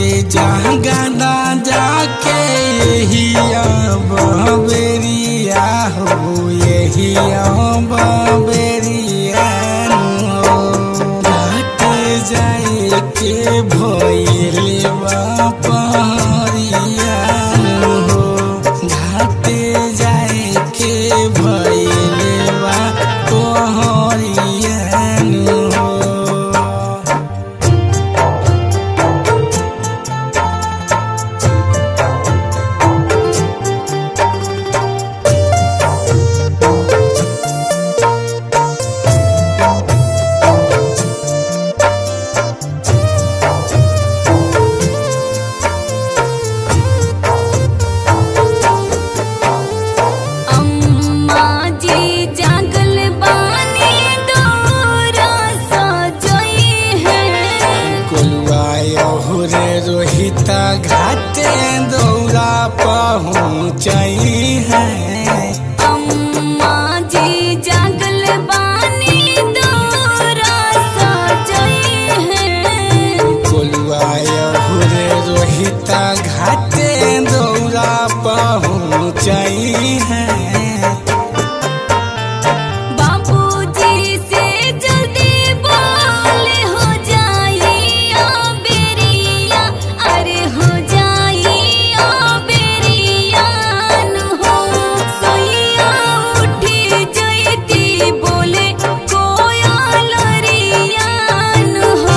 जगदा जाके यही बबेरिया हो यही बबेरिया हो घाट जाए के भइले बापरिया हो घाट जाए के भइले बापरिया हो अम्मा जी जागल बानी दौरा सजई है कोलुआरे रोहिता घाटे दौरा पहुँचई है अम्मा जी जागल बानी दौरा सजई है कोलुआरे रोहिता घाटे दौरा पहुँचई है बाबूजी से जल्दी बोले हो जाइया बेरिया अरे हो जाइया बेरिया नु हो सोइया उठी जइती बोले कोया लरिया नु हो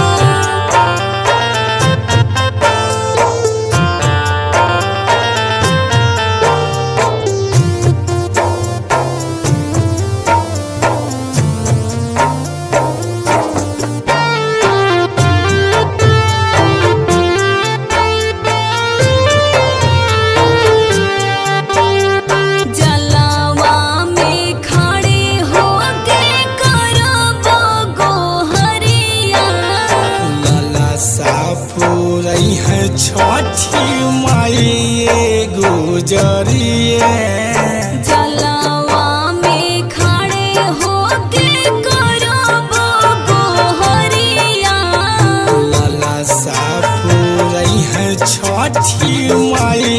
जलावा में खड़े होके करबो गोहरिया लाला सापुरई है छठी माई गुजरिए जलावा में खड़े होके करबो गोहरिया लाला सापुरई है छठी माई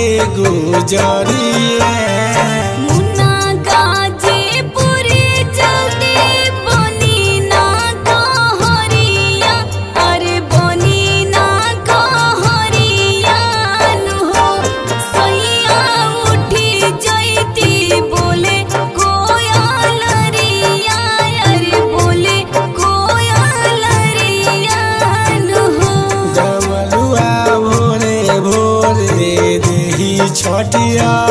गुजरिए मुन्ना गाजीपुरी जल्दी बनी ना कहरिया अरे बनी ना कहरिया नु हो सैया उठी जइती बोले कोया लरिया अरे बोले कोया लरिया नु हो डबलुआ भोरे भोरे देही छठिया